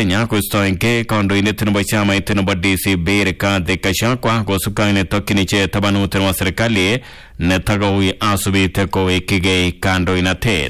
Kenya kostoenge kandoindet nebo chamait nebo DCP Rigathi Gachagua kosubkei netokyin ichek tabanut nebo serikali netakoui asubit kowekigei kandoinatet.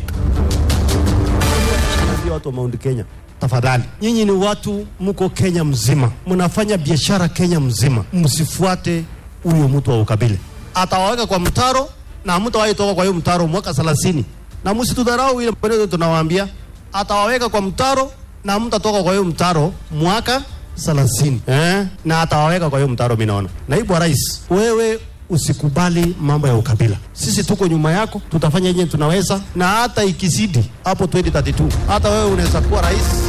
Ambia watu wa Mount Kenya, tafadhali, nyinyi ni watu mko Kenya mzima, mnafanya biashara Kenya mzima, msifuate huyo mtu wa ukabila. Atawaweka kwa mtaro na hamtawahi toka kwa hiyo mtaro mwaka 30, na msitudharau ile maneno tunawaambia. Atawaweka kwa mtaro na hamtatoka kwa hiyo mtaro mwaka 30, eh? na atawaweka kwa hiyo mtaro. Mimi naona naibu wa rais, wewe usikubali mambo ya ukabila. Sisi tuko nyuma yako, tutafanya yenye tunaweza, na hata ikizidi hapo 2032 hata wewe unaweza kuwa rais.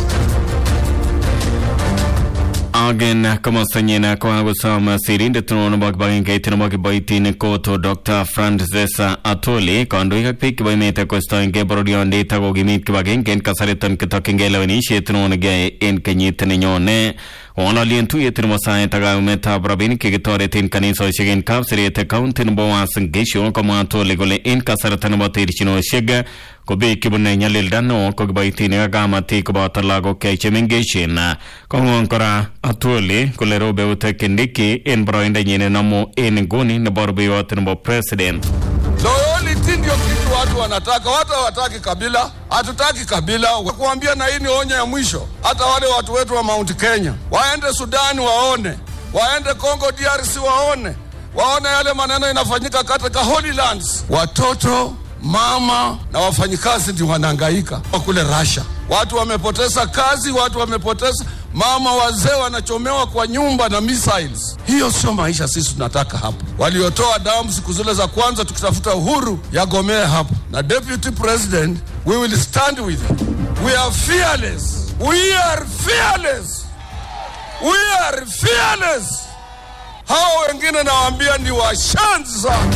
Agen komostanyin kokakosom sirindet neo nebo kibagengeit nebo kiboitinik koto Dr. Francis Atoli kandoik ak biik chebo emet kostoengei bororyondit ak kokimit kibagenge en kasariton kitokyingei lewenisiet neo nekiyoe en kenyit nenyone kong'ololien tuyet nebo saet ak kayumetab rabinik chekitoreten kanisosiek en kapseret county nebo Uasin Gishu komwa Atoli kole en kasarta nebo terchinosiek ko biik chebune nyalilda neo ko kiboitinik ak kamatik koboto lagok chemengechen kong'ong kora Atwoli kole robe Uta Kindiki en boroindanyin nenomu en nguni nebo rubeiwot nebo president Loyalty ndio kitu watu wanataka. Watu hawataki kabila, hatutaki kabila. Kuambia na hii ni onyo ya mwisho, hata wale watu wetu wa Mount Kenya waende Sudani waone, waende Congo DRC waone, waone yale maneno inafanyika katika Holy Lands. Watoto mama na wafanyikazi ndio wanahangaika kule Russia. Watu wamepoteza kazi, watu wamepoteza mama, wazee wanachomewa kwa nyumba na missiles. Hiyo sio maisha sisi tunataka hapa. Waliotoa damu siku zile za kwanza tukitafuta uhuru yagomee hapa, na deputy president, we will stand with you. We are fearless, we are fearless, we are fearless. Hao wengine nawaambia ni washanzi sana.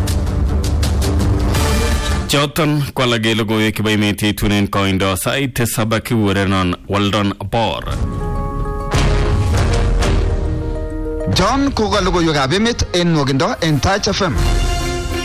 choton ko alak en logoiwek chebo emet yeitunen koindo sait tisab kiurerenon Weldon Bor John koka logoiwekab emet en nwogindo en Touch FM.